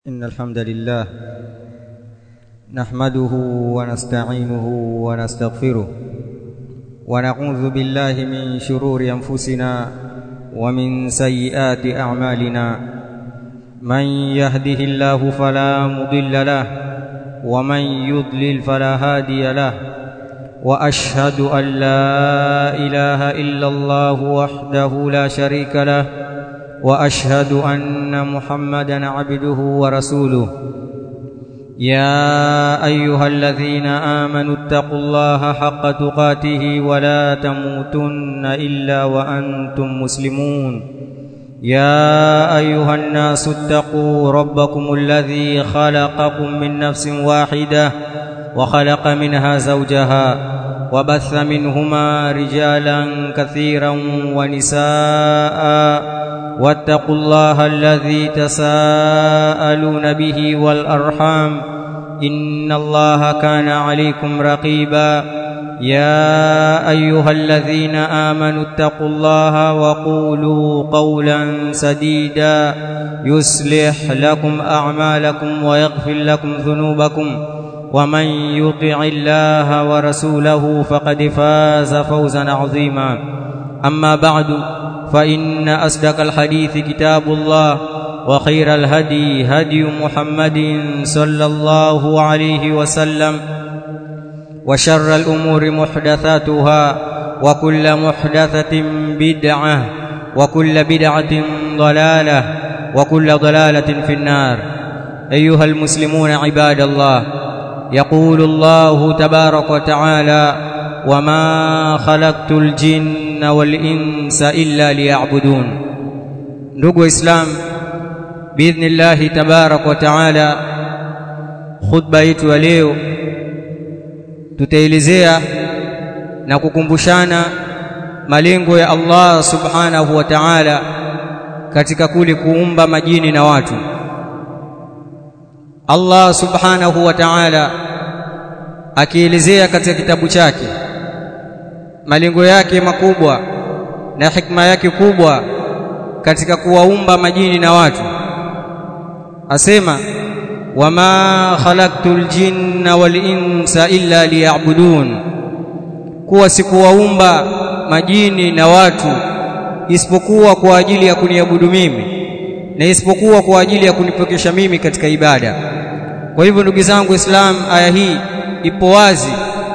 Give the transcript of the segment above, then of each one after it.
إن الحمد لله نحمده ونستعينه ونستغفره ونعوذ بالله من شرور أنفسنا ومن سيئات أعمالنا من يهده الله فلا مضل له ومن يضلل فلا هادي له وأشهد أن لا إله إلا الله وحده لا شريك له واشهد ان محمدا عبده ورسوله يا ايها الذين امنوا اتقوا الله حق تقاته ولا تموتن الا وانتم مسلمون يا ايها الناس اتقوا ربكم الذي خلقكم من نفس واحده وخلق منها زوجها وبث منهما رجالا كثيرا ونساء واتقوا الله الذي تساءلون به والارحام ان الله كان عليكم رقيبا يا ايها الذين امنوا اتقوا الله وقولوا قولا سديدا يصلح لكم اعمالكم ويغفر لكم ذنوبكم ومن يطع الله ورسوله فقد فاز فوزا عظيما اما بعد فإن أصدق الحديث كتاب الله وخير الهدي هدي محمد صلى الله عليه وسلم وشر الأمور محدثاتها وكل محدثة بدعة وكل بدعة ضلالة وكل ضلالة في النار أيها المسلمون عباد الله يقول الله تبارك وتعالى وما خلقت الجن والإنس إلا ليعبدون ndugu waislam biidhnillahi tabarak wa taala khutba yetu ya leo tutaelezea na kukumbushana malengo ya Allah subhanahu wa ta'ala katika kule kuumba majini na watu Allah subhanahu wa ta'ala akielezea katika kitabu chake malengo yake makubwa na hikma yake kubwa katika kuwaumba majini na watu asema wama khalaqtul jinna wal insa illa liya'budun kuwa sikuwaumba majini na watu isipokuwa kwa ajili ya kuniabudu mimi na isipokuwa kwa ajili ya kunipokesha mimi katika ibada kwa hivyo ndugu zangu Islam aya hii ipo wazi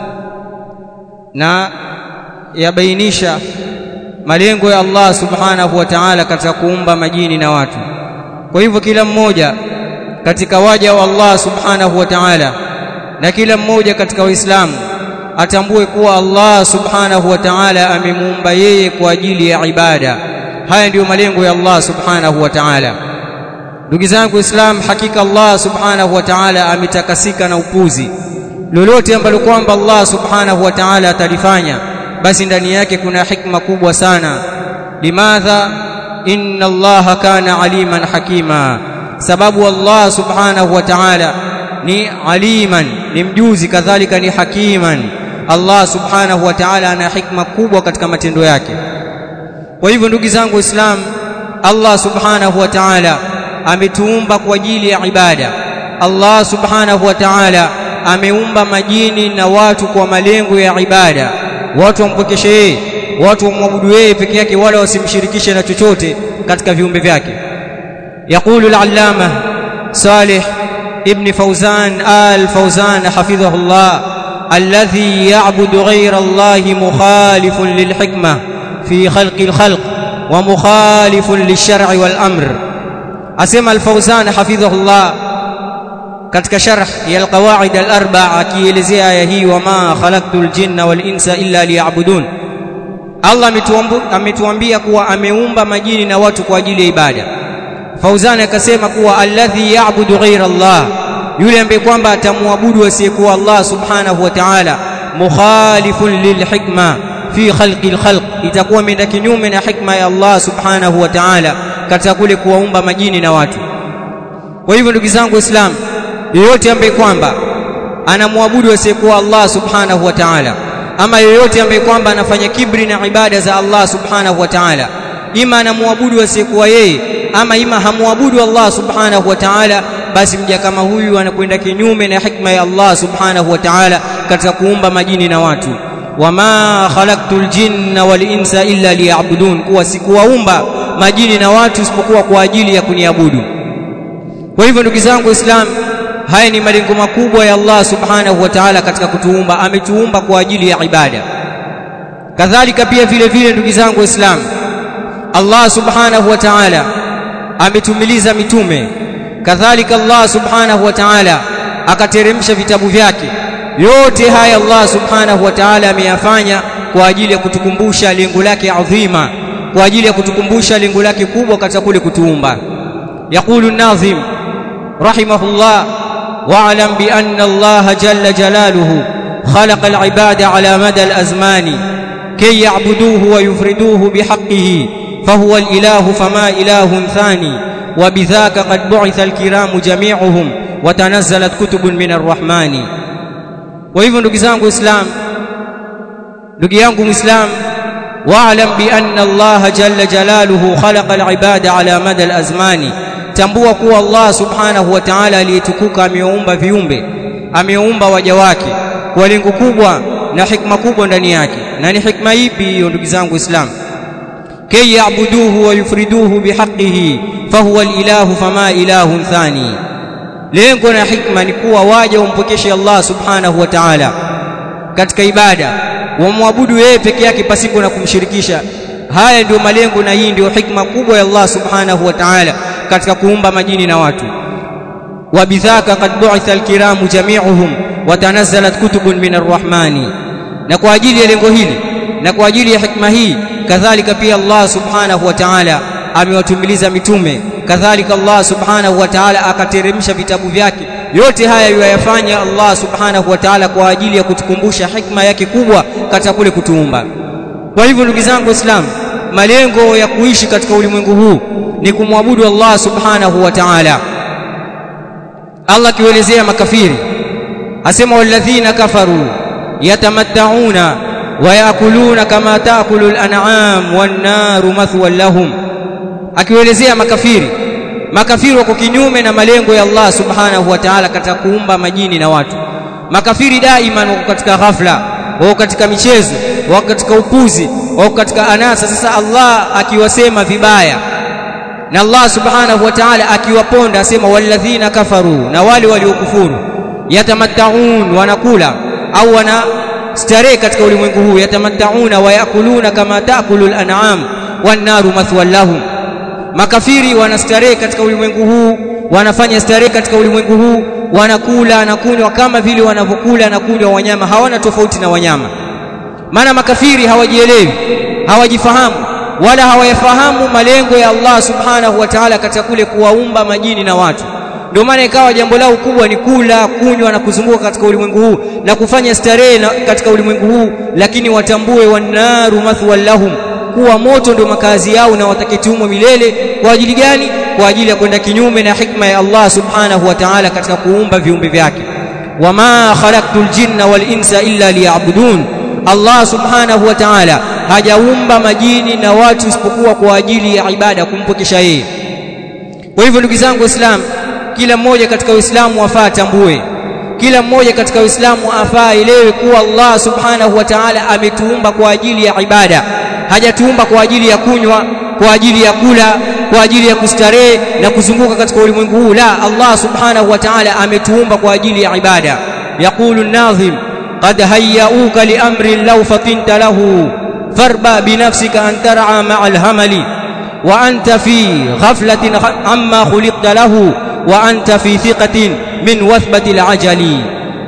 na yabainisha malengo ya Allah subhanahu wa ta'ala katika kuumba majini na watu kwa hivyo kila mmoja katika waja wa Allah subhanahu wa ta'ala na kila mmoja katika waislamu atambue kuwa Allah subhanahu wa ta'ala amemuumba yeye kwa ajili ya ibada haya ndiyo malengo ya Allah subhanahu wa ta'ala ndugu zangu islam hakika Allah subhanahu wa ta'ala ametakasika na upuzi lolote ambalo kwamba Allah subhanahu wa ta'ala atalifanya basi ndani yake kuna hikma kubwa sana limadha inna allaha kana aliman hakima sababu Allah subhanahu wa ta'ala ni aliman ni mjuzi kadhalika ni hakiman Allah subhanahu wa ta'ala ana hikma kubwa katika matendo yake kwa hivyo ndugu zangu waislamu Allah subhanahu wa ta'ala ametuumba kwa ajili ya ibada Allah subhanahu wa ta'ala ameumba majini na watu kwa malengo ya ibada watu wampokeshe yeye watu wamwabudu yeye peke yake wala wasimshirikishe na chochote katika viumbe vyake يقول العلامة صالح ابن فوزان آل فوزان حفظه الله الذي يعبد غير الله مخالف للحكمة في خلق الخلق ومخالف للشرع والأمر أسمى الفوزان حفظه الله katika sharh ya alqawaid alarba akielezea aya hii wama khalaqtul jinna wal insa illa liya'budun Allah ametuambia kuwa ameumba majini na watu kwa ajili ya ibada Fauzan akasema kuwa alladhi ya'budu ghayra Allah yule ambaye kwamba atamwabudu asiyekuwa Allah subhanahu wa ta'ala mukhalifun lilhikma fi khalqi alkhalq itakuwa imeenda kinyume na hikma ya Allah subhanahu wa ta'ala katika kule kuwaumba majini na watu kwa hivyo ndugu zangu waislamu yoyote ambaye kwamba anamwabudu asiyekuwa Allah subhanahu wa ta'ala ama yoyote ambaye kwamba anafanya kibri na ibada za Allah subhanahu wa ta'ala ima anamwabudu asiyekuwa yeye ama ima hamwabudu Allah subhanahu wa ta'ala basi mja kama huyu anakwenda kinyume na hikma ya Allah subhanahu wa ta'ala katika kuumba majini na watu wama khalaqtul jinna wal insa illa liya'budun kuwa sikuwaumba majini na watu isipokuwa kwa ajili ya kuniabudu kwa hivyo ndugu zangu waislamu haya ni malengo makubwa ya Allah subhanahu wa ta'ala katika kutuumba ametuumba kwa ajili ya ibada kadhalika pia vile vile ndugu zangu waislamu Allah subhanahu wa ta'ala ametumiliza mitume kadhalika Allah subhanahu wa ta'ala akateremsha vitabu vyake yote haya Allah subhanahu wa ta'ala ameyafanya kwa ajili ya kutukumbusha lengo lake adhima kwa ajili ya kutukumbusha lengo lake kubwa katika kule kutuumba yaqulu an-nazim rahimahullah wa'lam bi anna Allah jalla jalaluhu khalaqa al-ibada ala mada al-azmani kay ya'buduhu wa yufriduhu bihaqqihi فهو الإله فما إله ثاني وبذاك قد بعث الكرام جميعهم وتنزلت كتب من الرحمن وهذا ndugu zangu islam ndugu yangu muislam wa'lam bi anna Allah jalla jalaluhu khalaqa al-ibada ala mada al-azmani tambua kuwa Allah subhanahu wa ta'ala aliyetukuka ameumba viumbe ameumba waja wake kwa lengo kubwa na hikma kubwa ndani yake na ni hikma ipi hiyo ndugu zangu islam كي يعبدوه ويفردوه بحقه فهو الإله فما إله ثاني lengo na hikma ni kuwa waje wampokeshe Allah subhanahu wa ta'ala katika ibada wamwabudu yeye peke yake pasipo na kumshirikisha haya ndio malengo na hii ndio hikma kubwa ya Allah subhanahu wa ta'ala katika kuumba majini na watu wabidhaka qad bu'itha alkiramu jami'uhum wa tanazzalat kutubun min arrahmani na kwa ajili ya lengo hili na kwa ajili ya hikma hii kadhalika pia Allah subhanahu wa ta'ala amewatumiliza mitume kadhalika Allah subhanahu wa ta'ala akateremsha vitabu vyake yote haya yuyafanya Allah subhanahu wa ta'ala kwa ajili ya kutukumbusha hikma yake kubwa katika kule kutuumba kwa hivyo ndugu zangu waislamu malengo ya kuishi katika ulimwengu huu ni kumwabudu Allah subhanahu wa ta'ala Allah kielezea makafiri asema walladhina kafaru yatamatta'una wayakuluna kama taakulu al-an'am wan-naru mathwan lahum akielezea makafiri makafiri wako kinyume na malengo ya Allah subhanahu wa ta'ala katika kuumba majini na watu makafiri daima wako katika ghafla wako katika michezo wako katika upuzi wako katika anasa sasa Allah akiwasema vibaya na Allah subhanahu wa ta'ala akiwaponda asema walladhina kafaru na wale waliokufuru yatamattaun wanakula au wana starehe katika ulimwengu huu yatamattauna wa yakuluna kama taakulu al-an'am wan-naru mathwan lahum makafiri wanastarehe katika ulimwengu huu wanafanya starehe katika ulimwengu huu wanakula na kunywa kama vile wanavyokula na kunywa wanyama hawana tofauti na wanyama maana makafiri hawajielewi hawajifahamu wala hawayafahamu malengo ya Allah subhanahu wa ta'ala katika kule kuwaumba majini na watu ndio maana ikawa jambo lao kubwa ni kula kunywa na kuzunguka katika ulimwengu huu na kufanya starehe katika ulimwengu huu lakini watambue wanaru mathwal lahum kuwa moto ndio makazi yao na wataketumwa milele kwa ajili gani kwa ajili ya kwenda kinyume na hikma ya Allah subhanahu wa ta'ala katika kuumba viumbe vyake wama khalaqtul jinna wal insa illa liya'budun Allah subhanahu wa ta'ala hajaumba majini na watu isipokuwa kwa ajili ya ibada kumpokesha yeye kwa hivyo ndugu zangu waislamu kila mmoja katika uislamu afaa tambue kila mmoja katika uislamu afaa elewe kuwa Allah subhanahu wa ta'ala ametuumba kwa ajili ya ibada hajatuumba kwa ajili ya kunywa kwa ajili ya kula kwa ajili ya kustarehe na kuzunguka katika ulimwengu huu la Allah subhanahu wa ta'ala ametuumba kwa ajili ya ibada yaqulu an-nazim qad hayyauka li amrin law fatinta lahu farba binafsika an tar'a ma'a al-hamali wa anta fi ghaflatin amma khuliqta lahu wa anta fi thiqatin min wathbati al-ajali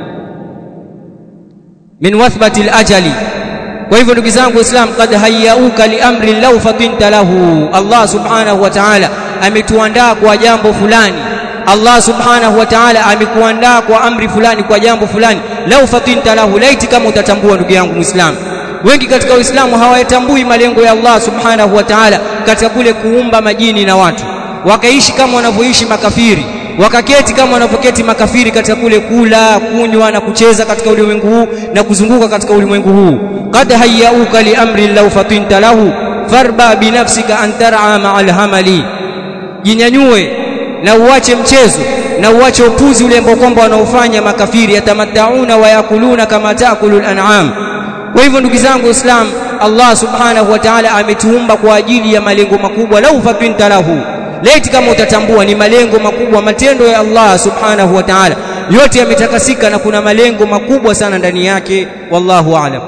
min wathbati al-ajali kwa hivyo ndugu zangu waislamu kad hayyauka liamri law fatinta lahu Allah subhanahu wa ta'ala ametuandaa kwa jambo fulani Allah subhanahu wa ta'ala amekuandaa kwa amri fulani kwa jambo fulani law fatinta lahu laiti kama utatambua ndugu yangu muislamu wengi katika uislamu hawayatambui malengo ya Allah subhanahu wa ta'ala katika kule kuumba majini na watu wakaishi kama wanavyoishi makafiri wakaketi kama wanavyoketi makafiri katika kule kula kunywa na kucheza katika ulimwengu huu na kuzunguka katika ulimwengu huu qad hayyauka li amri law fatinta lahu farba binafsika an tar'a ma'al hamali jinyanyue na uache mchezo na uache upuzi ule ambao kwamba wanaofanya makafiri yatamattauna wa yakuluna kama taakulu al-an'am kwa hivyo ndugu zangu waislamu Allah subhanahu wa ta'ala ametuumba kwa ajili ya malengo makubwa lau fapinta lahu laiti kama utatambua ni malengo makubwa matendo ya Allah subhanahu wa ta'ala yote yametakasika na kuna malengo makubwa sana ndani yake wallahu a'lam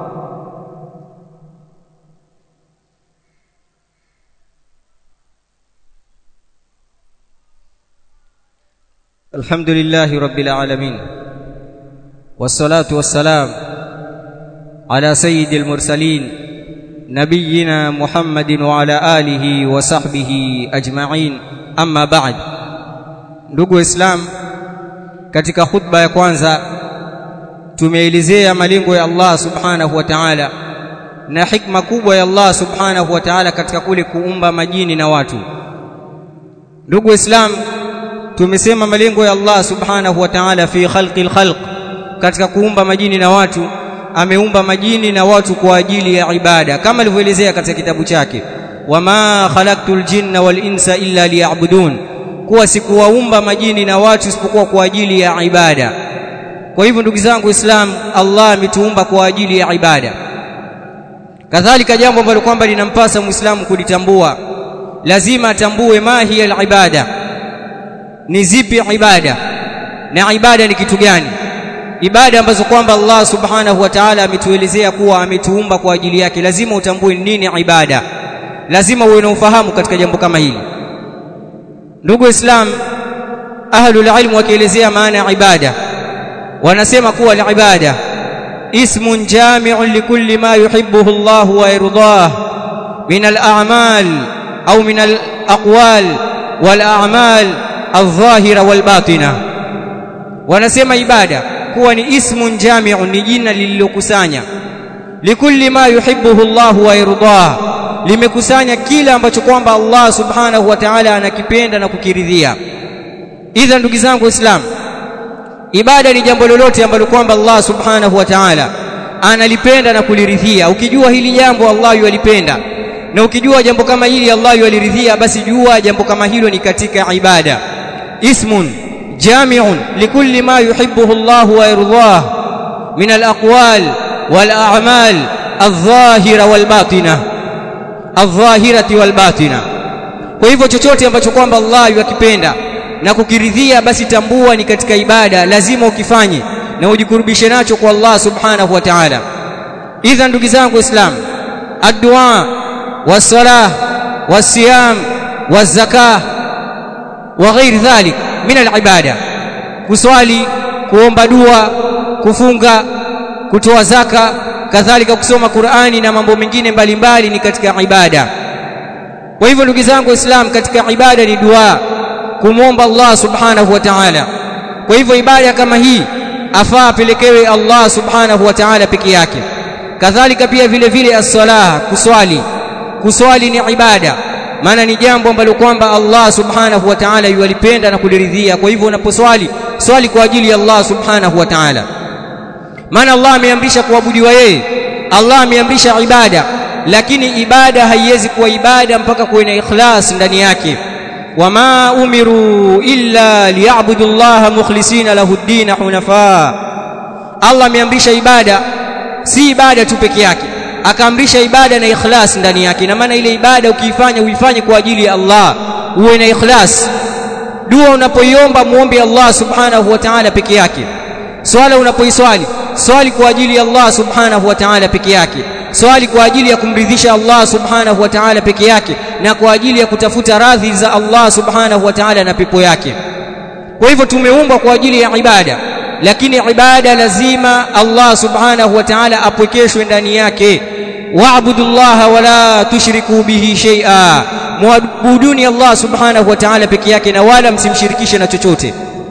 الحمد لله رب العالمين والصلاة والسلام على سيد المرسلين نبينا محمد وعلى آله وصحبه أجمعين أما بعد ndugu waislamu katika khutba ya kwanza tumeelezea malengo ya Allah subhanahu wa ta'ala na hikma kubwa ya Allah subhanahu wa ta'ala katika kule kuumba majini na watu ndugu waislamu tumesema malengo ya Allah subhanahu wa ta'ala fi khalqil khalq katika kuumba majini na watu ameumba majini na watu kwa ajili ya ibada kama alivyoelezea katika kitabu chake wama khalaqtul jinna wal insa illa liya'budun kuwa sikuwaumba majini na watu isipokuwa kwa ajili ya ibada kwa hivyo ndugu zangu Islam Allah ametuumba kwa ajili ya ibada kadhalika jambo ambalo kwamba linampasa muislamu kulitambua lazima atambue ma hiya al-ibada ni zipi ibada na ibada ni kitu gani ibada ambazo kwamba Allah subhanahu wa ta'ala ametuelezea kuwa ametuumba kwa ajili yake lazima utambue nini ibada lazima uwe na ufahamu katika jambo kama hili ndugu islam ahlul ilm wakielezea maana ya ibada wanasema kuwa ni ibada ismun jami'un likulli ma yuhibbuhu Allah wa yardah min al-a'mal au min al-aqwal wal a'mal al-dhahira wal batina wanasema ibada kuwa ni ismun jami'un ni jina lililokusanya likulli ma yuhibbuhu Allah wa yardah limekusanya kila ambacho kwamba Allah subhanahu wa ta'ala anakipenda na kukiridhia idha ndugu zangu waislamu ibada ni jambo lolote ambalo kwamba Allah subhanahu wa ta'ala analipenda na kuliridhia ukijua hili jambo Allah yalipenda na ukijua jambo kama hili Allah yaliridhia basi jua jambo kama hilo ni katika ibada ismun jami'un likulli ma yuhibbuhu Allah wa yardah min al-aqwal wal a'mal adh-dhahira wal batina adh-dhahirati wal batina kwa hivyo chochote ambacho kwamba Allah yakipenda na kukiridhia basi tambua ni katika ibada lazima ukifanye na ujikurubishe nacho kwa Allah subhanahu wa ta'ala idha ndugu zangu waislamu ad-du'a was-salah was-siyam waz-zakah wa ghairi dhalik min al-ibada kuswali kuomba dua kufunga kutoa zaka kadhalika kusoma Qur'ani na mambo mengine mbalimbali ni katika ibada kwa hivyo ndugu zangu waislamu katika ibada ni dua kumwomba Allah subhanahu wa ta'ala kwa hivyo ibada kama hii afaa apelekewe Allah subhanahu wa ta'ala peke yake kadhalika pia vile vile as-salah kuswali kuswali ni ibada maana ni jambo ambalo kwamba Allah subhanahu wa ta'ala yualipenda na kuliridhia kwa hivyo unaposwali swali kwa ajili ya Allah subhanahu wa ta'ala maana Allah ameamrisha kuabudiwa yeye Allah ameamrisha ibada lakini ibada haiwezi kuwa ibada mpaka kuwe na ikhlas ndani yake wama umiru illa liya'budu Allah mukhlisina lahu ad-din hunafa Allah ameamrisha ibada si ibada tu peke yake akaamrisha ibada na ikhlas ndani yake na maana ile ibada ukiifanya uifanye kwa ajili ya Allah uwe na ikhlas dua unapoiomba muombe Allah subhanahu wa ta'ala peke yake swala unapoiswali swali kwa ajili ya Allah subhanahu wa ta'ala peke yake swali kwa ajili ya kumridhisha Allah subhanahu wa ta'ala peke yake na kwa ajili ya kutafuta radhi za Allah subhanahu wa ta'ala na pepo yake kwa hivyo tumeumbwa kwa ajili ya ibada lakini ibada lazima Allah subhanahu wa ta'ala apwekeshwe ndani yake wa'budullaha wala tushriku bihi shay'a muabuduni Allah subhanahu wa ta'ala peke yake na wala msimshirikishe na chochote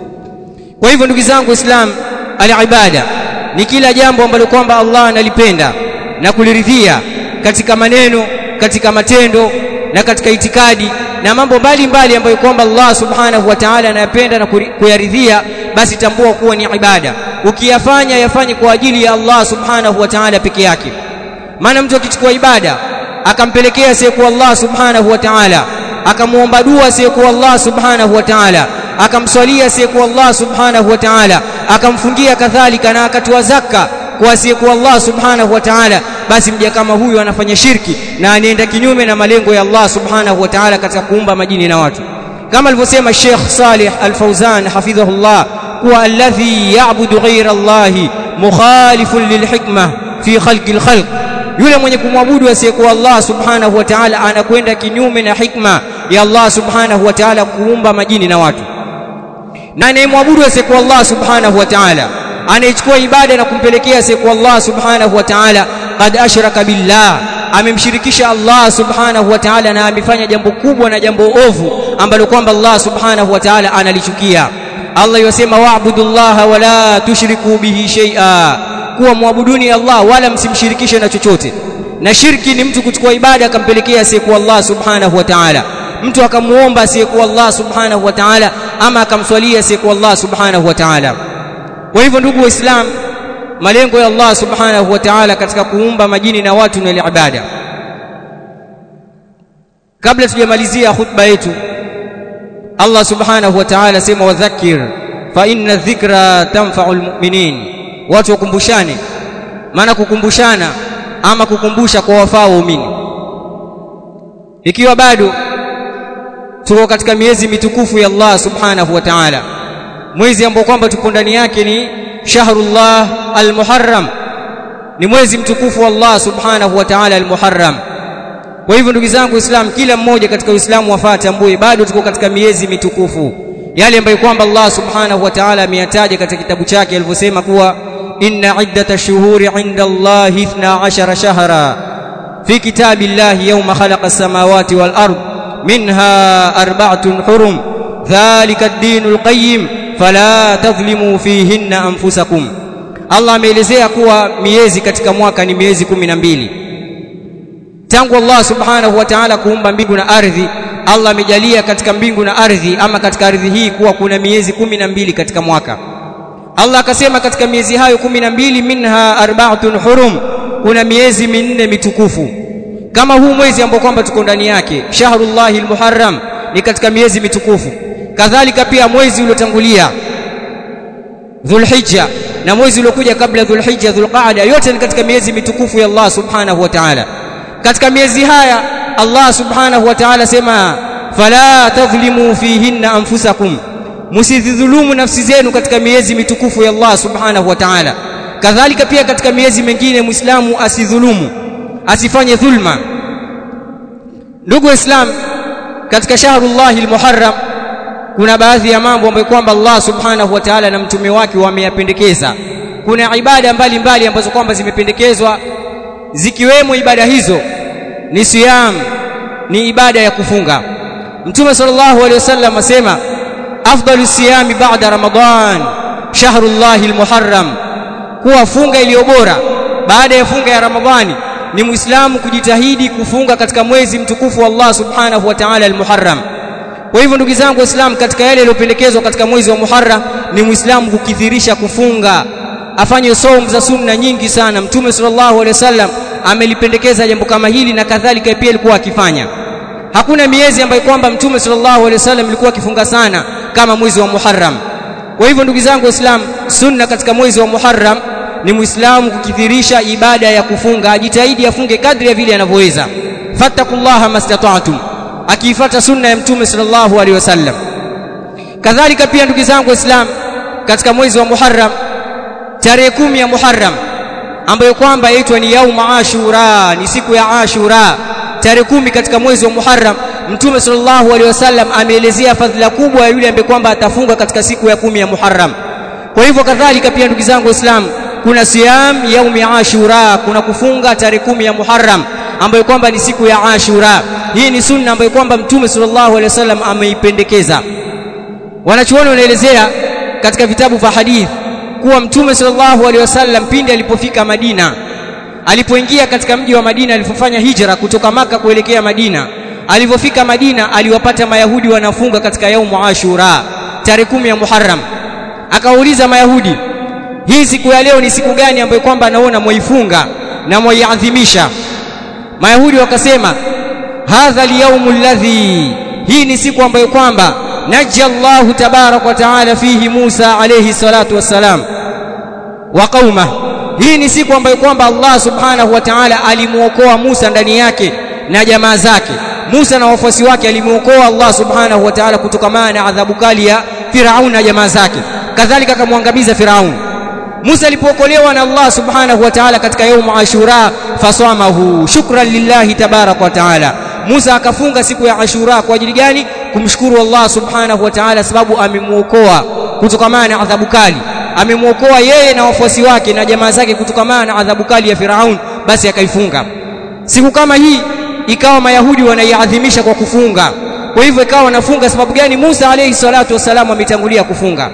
kwa hivyo ndugu zangu Islam al-ibada ni kila jambo ambalo kwamba Allah analipenda na kuliridhia katika maneno katika matendo na katika itikadi na mambo mbalimbali ambayo kwamba Allah subhanahu wa ta'ala anayapenda na kuyaridhia basi tambua kuwa ni ibada ukiyafanya yafanye kwa ajili ya Allah subhanahu wa ta'ala peke yake maana mtu akichukua ibada akampelekea asiyekuwa Allah subhanahu wa ta'ala akamuomba dua asiyekuwa Allah subhanahu wa ta'ala akamswalia asiyekuwa Allah subhanahu wa ta'ala akamfungia kadhalika na akatoa zaka kwa asiyekuwa Allah subhanahu wa ta'ala basi mja kama huyu anafanya shirki na anaenda kinyume na malengo ya Allah subhanahu wa ta'ala katika kuumba majini na watu kama alivyosema Sheikh Salih Al-Fauzan hafidhahullah kuwa alladhi ya'budu ghayra Allah mukhalifun lilhikma fi khalqi alkhalq yule mwenye kumwabudu asiyekuwa Allah subhanahu wa ta'ala anakwenda kinyume na hikma ya Allah subhanahu wa ta'ala kuumba majini na watu na anayemwabudu asiyekuwa Allah subhanahu wa ta'ala anayechukua ibada na kumpelekea asiyekuwa Allah subhanahu wa ta'ala qad ashraka billah amemshirikisha Allah subhanahu wa ta'ala na amefanya jambo kubwa na jambo ovu ambalo kwamba Allah subhanahu wa ta'ala analichukia Allah yosema wa'budullaha wala tushriku bihi shay'a kuwa muabuduni Allah wala msimshirikishe na chochote na shirki ni mtu kuchukua ibada akampelekea asiyekuwa Allah subhanahu wa ta'ala mtu akamuomba asiyekuwa Allah subhanahu wa ta'ala ama akamswalia asiyekuwa Allah subhanahu wa ta'ala kwa hivyo ndugu waislamu malengo ya Allah subhanahu wa ta'ala katika kuumba majini na watu na ibada kabla tujamalizia khutba yetu Allah subhanahu wa ta'ala sema wadhakir fa inna dhikra tanfa'u almu'minin watu wakumbushane maana kukumbushana ama kukumbusha kwa wafaa waumini ikiwa bado tuko katika miezi mitukufu ya Allah subhanahu wa ta'ala mwezi ambao kwamba tupo ndani yake ni shahrullah almuharram ni mwezi mtukufu wa Allah subhanahu wa ta'ala almuharram kwa hivyo ndugu zangu Uislamu kila mmoja katika Uislamu wafaa tambue bado tuko katika miezi mitukufu yale ambayo kwamba Allah subhanahu wa ta'ala ameyataja katika kitabu chake alivyosema kuwa inna iddata shuhuri inda Allah 12 shahra fi kitabillahi yawma khalaqa as-samawati wal ard minha arba'atun hurum dhalika ad-dinul qayyim fala tadhlimu fihinna anfusakum Allah ameelezea kuwa miezi katika mwaka ni miezi kumi na mbili tangu Allah subhanahu wa ta'ala kuumba mbingu na ardhi Allah amejalia katika mbingu na ardhi ama katika ardhi hii kuwa kuna miezi kumi na mbili katika mwaka Allah akasema katika miezi hayo kumi na mbili minha arba'atun hurum kuna miezi minne mitukufu kama huu mwezi ambao kwamba tuko ndani yake shahrullahil muharram ni katika miezi mitukufu kadhalika pia mwezi uliotangulia Dhulhijja na mwezi uliokuja kabla Dhulhijja Dhulqaada yote ni katika miezi mitukufu ya Allah Subhanahu wa Ta'ala katika miezi haya Allah Subhanahu wa Ta'ala sema fala tadhlimu fihinna anfusakum msidhulumu nafsi zenu katika miezi mitukufu ya Allah Subhanahu wa Ta'ala kadhalika pia katika miezi mingine Muislamu asidhulumu asifanye dhulma ndugu waislamu katika shahrullahil muharram kuna baadhi ya mambo ambayo kwamba Allah subhanahu wa ta'ala na mtume wake wameyapendekeza kuna ibada mbalimbali ambazo kwamba zimependekezwa zikiwemo ibada hizo ni siyam ni ibada ya kufunga mtume sallallahu alaihi wasallam asema afdalu siyami ba'da ramadan shahrullahil muharram kuwa funga iliyo bora baada ya funga ya ramadhani ni muislamu kujitahidi kufunga katika mwezi mtukufu wa Allah subhanahu wa ta'ala al-muharram kwa hivyo ndugu zangu waislamu katika yale yaliyopendekezwa katika mwezi wa Muharram ni muislamu kukithirisha kufunga afanye saumu za sunna nyingi sana mtume sallallahu alaihi wasallam amelipendekeza jambo kama hili na kadhalika pia alikuwa akifanya hakuna miezi ambayo kwamba mtume sallallahu alaihi wasallam alikuwa akifunga sana kama mwezi wa Muharram kwa hivyo ndugu zangu waislamu sunna katika mwezi wa Muharram ni muislamu kukithirisha ibada ya kufunga ajitahidi afunge kadri ya vile anavyoweza fattakullaha mastata'tum akiifata sunna ya mtume sallallahu alaihi wasallam kadhalika pia ndugu zangu waislamu katika mwezi wa Muharram tarehe kumi ya Muharram ambayo kwamba yaitwa ni yauma Ashura ni siku ya Ashura tarehe kumi katika mwezi wa Muharram mtume sallallahu alaihi wasallam ameelezea fadhila kubwa ya yule ambaye kwamba atafunga katika siku ya kumi ya Muharram kwa hivyo kadhalika pia ndugu zangu waislamu kuna siyam yaumi Ashura kuna kufunga tarehe kumi ya Muharram ambayo kwamba ni siku ya Ashura hii ni sunna ambayo kwamba mtume sallallahu alaihi wasallam ameipendekeza wanachuoni wanaelezea katika vitabu vya hadith kuwa mtume sallallahu alaihi wasallam pindi alipofika Madina alipoingia katika mji wa Madina alipofanya hijra kutoka maka kuelekea Madina alipofika Madina aliwapata mayahudi wanafunga katika yaumu Ashura tarehe kumi ya Muharram akawauliza mayahudi hii siku ya leo ni siku gani ambayo kwamba anaona mwaifunga na mwaiadhimisha mayahudi wakasema hadha alyawmu alladhi hii ni siku ambayo kwamba najja Allahu tabarak wa taala fihi Musa alayhi salatu wassalam wa qauma hii ni siku ambayo kwamba Allah subhanahu wa ta'ala alimuokoa Musa ndani yake na jamaa zake Musa na wafuasi wake alimuokoa Allah subhanahu wa ta'ala kutokana na adhabu kali ya Firaun na jamaa zake kadhalika akamwangamiza Firaun Musa alipookolewa na Allah subhanahu wa ta'ala katika yaumu Ashura fasamahu shukran lillahi tabarak wa ta'ala Musa akafunga siku ya Ashura kwa ajili gani kumshukuru Allah subhanahu wa ta'ala sababu amemuokoa kutokana na adhabu kali amemuokoa yeye na wafuasi wake na jamaa zake kutokana na adhabu kali ya Firaun basi akaifunga siku kama hii ikawa mayahudi wanaiadhimisha kwa kufunga kwa hivyo ikawa wanafunga sababu gani Musa alayhi salatu wasalam ametangulia kufunga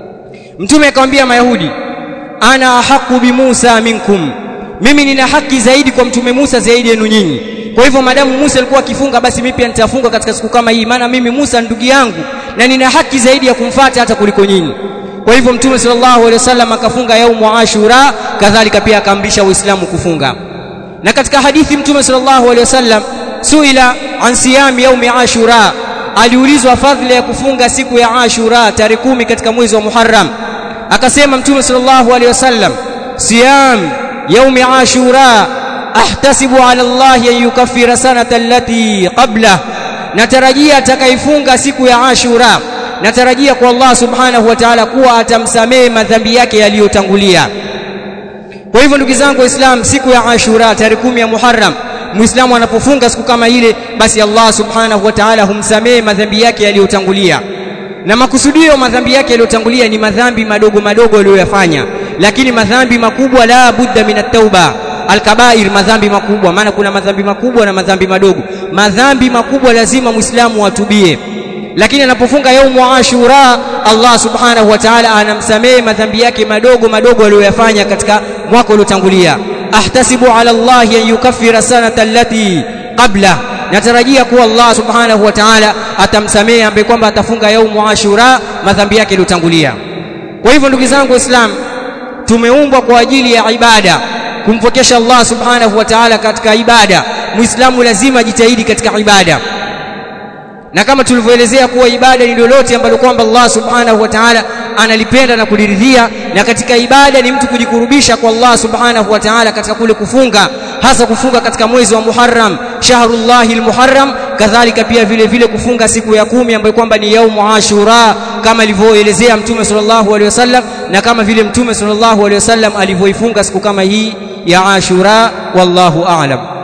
mtume akamwambia mayahudi ana haqu bi Musa minkum mimi nina haki zaidi kwa mtume Musa zaidi yenu nyinyi kwa hivyo madamu Musa alikuwa akifunga basi mimi pia nitafunga katika siku kama hii maana mimi Musa ndugu yangu na nina haki zaidi ya kumfuata hata kuliko nyinyi kwa hivyo mtume sallallahu alaihi wasallam akafunga yaumu ashura kadhalika pia akaamrisha waislamu kufunga na katika hadithi mtume sallallahu alaihi wasallam suila an siyam yaumi ashura aliulizwa fadhila ya kufunga siku ya ashura tarehe kumi katika mwezi wa muharram akasema mtume sallallahu alaihi wasallam siyam yaumi ashura ahtasibu ala Allah an yukaffira sanata allati qabla natarajia atakaifunga siku ya ashura natarajia kwa Allah subhanahu wa ta'ala kuwa atamsamehe madhambi yake yaliyotangulia kwa hivyo ndugu zangu waislamu siku ya ashura tarehe kumi ya muharram muislamu anapofunga siku kama ile basi Allah subhanahu wa ta'ala humsamehe madhambi yake yaliyotangulia na makusudio madhambi yake yaliyotangulia ni madhambi madogo madogo aliyoyafanya lakini madhambi makubwa la budda min at-tauba alkabair madhambi makubwa maana kuna madhambi makubwa na madhambi madogo madhambi makubwa lazima muislamu atubie lakini anapofunga yaumu ashura Allah subhanahu wa ta'ala anamsamehe madhambi yake madogo madogo aliyoyafanya katika mwaka uliotangulia ahtasibu ala Allah an yukaffira sanata allati qabla natarajia kuwa Allah subhanahu wa ta'ala atamsamehe ambaye kwamba atafunga yaumu ashura madhambi yake yaliyotangulia kwa hivyo ndugu zangu waislamu tumeumbwa kwa ajili ya ibada kumpokesha Allah subhanahu wa ta'ala katika ibada muislamu lazima jitahidi katika ibada na kama tulivyoelezea kuwa ibada ni lolote ambalo kwamba Allah subhanahu wa ta'ala analipenda na kuliridhia na katika ibada ni mtu kujikurubisha kwa Allah subhanahu wa ta'ala katika kule kufunga hasa kufunga katika mwezi wa Muharram shahrullahi almuharram kadhalika pia vile vile kufunga siku ya kumi ambayo kwamba ni yaumu ashura kama alivyoelezea mtume sallallahu alaihi wasallam na kama vile mtume sallallahu alaihi wasallam alivyoifunga siku kama hii ya ashura wallahu a'lam